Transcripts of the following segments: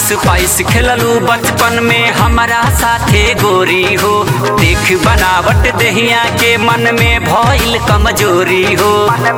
आइस price खेललू बचपन में हमारा साथे गोरी हो देख बनावट दहिया के मन में भइल कमजोरी हो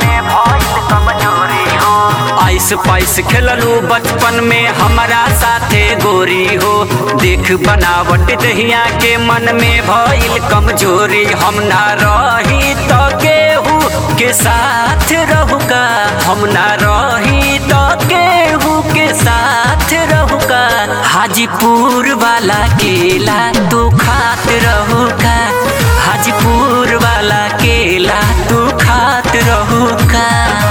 आइस पाइस खेललू बचपन में हमारा साथे गोरी हो देख बनावट दहिया के मन में भइल कमजोरी हम ना रही तो केहू के साथ रहूका हम ना रही तो केहू के साथ रहूका हाजीपुर वाला केला तू खात रहूका हाजीपुर वाला केला तू खात रहूका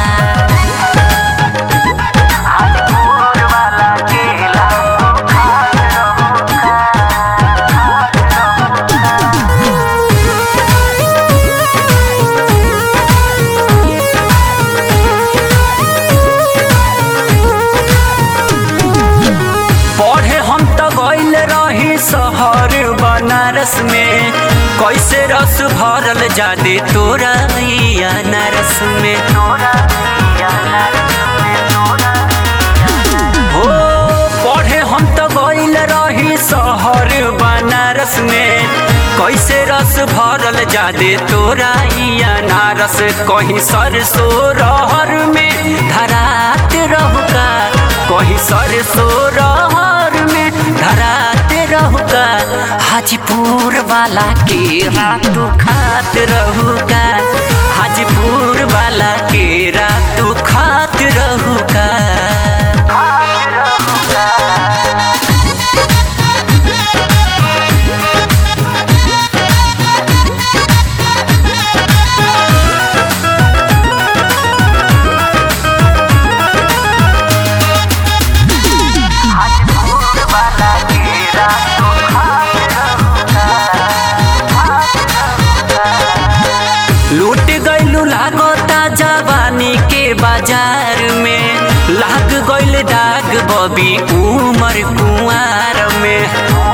पढ़े हम तो गइल रही शहर बनारस में कैसे रस भरल जादे तोरा ई अनारस में हो पढ़े हम तो गइल रही शहर बनारस में कैसे रस भरल जादे तोरा ई अनारस कहीं सरसो रहर में धरात रहुका कहीं सरसो रहर में धरात रहुका हाजीपुर वाला के रातू खात रहुका हाजीपुर वाला के रातू खात रहुका लूट गइलू लागता जवानी के बाजार में लाग गइल दाग बबी उमर कुंवार में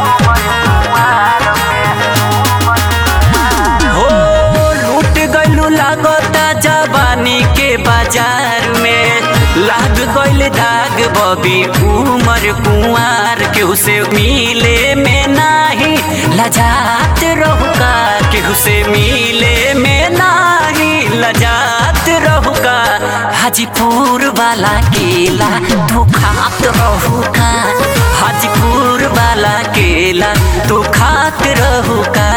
हो लूट गइलू लागता जवानी के बाजार में लाग गइल दाग बबी उमर कुंवार केहू से मिले में नाही लजात रहुका केहू से मिले में नाही लजात रहुका हाजीपुर वाला केला तू खात रहुका हाजीपुर वाला केला तू खात रहुका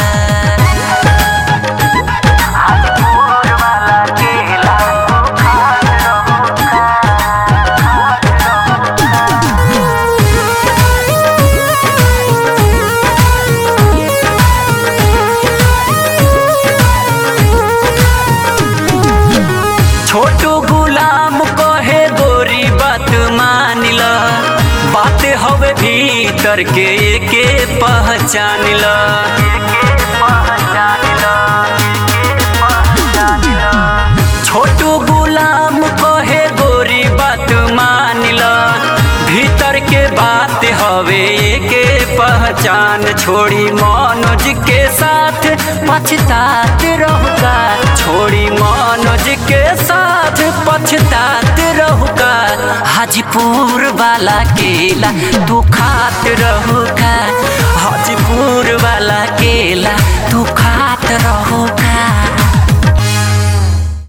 छोटू गुलाम कहे गोरी बात मान ल बात हवे भीतर के एके पहचान ल छोटू गुलाम कहे गोरी बात मान ल भीतर के बात हवे एके पहचान छोड़ी मनोज के साथ पछतात रहुका छोड़ी मनोज के साथ पछतात रहुका हाजीपुर वाला केला तू खात रहुका हाजीपुर वाला